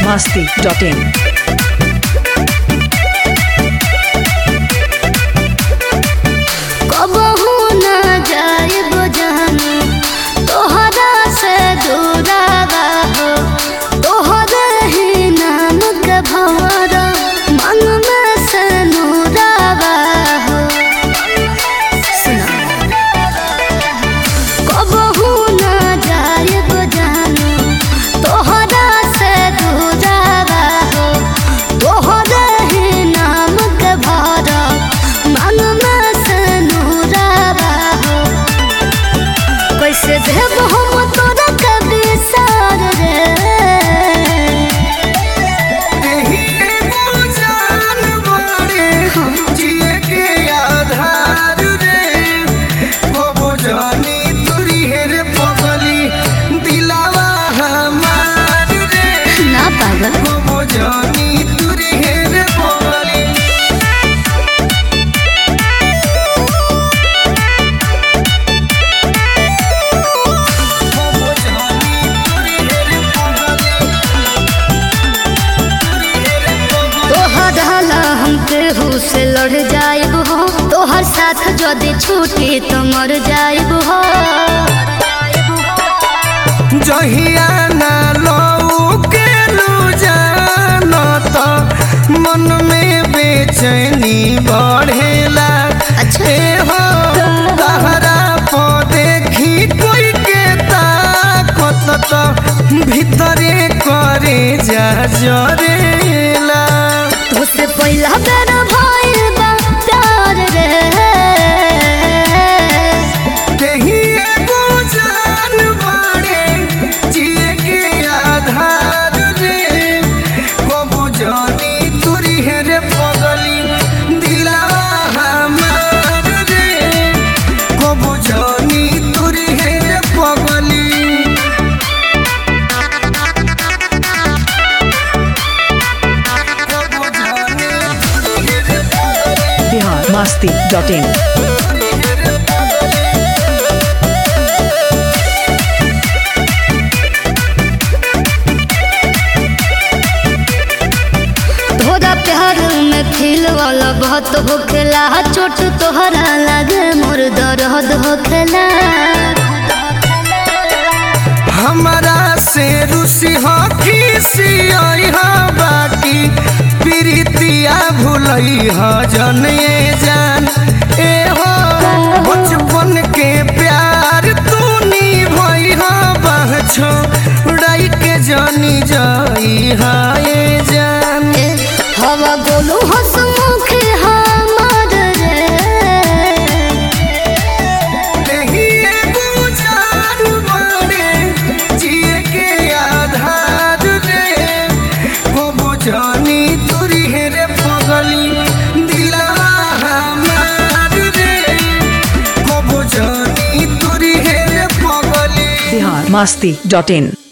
masti.in. कबहू न जाइब जाने तोहरा से दूरावा हो तोहरे ही नाम के भंवरा मन में से नूरावा हो सुना कबहू न जाइब जाने तोहरा से दूरावा हो तोहरे ही नाम के भरा मन में से नूरावा हो कैसे देव हम तोरा कभी सार रे ना पागल तोहर हाला हम केहू से लड़ जाइब हो तोहर साथ यदि छूटी तो मर जाइब हो जहिया ना लऊ के लू जानो तो मन में बेचैनी बढ़ेला अच्छा। ए हो तहरा पो देखी कोई के ताकत तो भीतरे करे जा जरेला तुझसे पहला बेर भइल बा प्यार रे देही एगो जान बाड़े जिए के आधार रे कबो जानी तुरी है रे पगली दिलावा हमार रे कबो जानी तुरी है रे पगली कबो जानी तुरी है रे पगली Bihar masti.in. तोरा प्यार में फील वाला बहुत होखेला चोट तोहरा लागे मोर दर्द होखेला हमारा से रुसी हो खीसी आई हो बाकी प्रीतिया भूलई हो जन ये जान ए हो बचपन के प्यार तू भई हो बहछो उड़ाई के जानी जाई हा ये जान ए, हवा गोलू हसमुखी हमार रे नहीं एगो जान बाड़े जिए के आधार रे कबो जानी तुरी है रे पगली दिलावा हमार रे कबो जानी तुरी है रे पगली Bihar masti.in.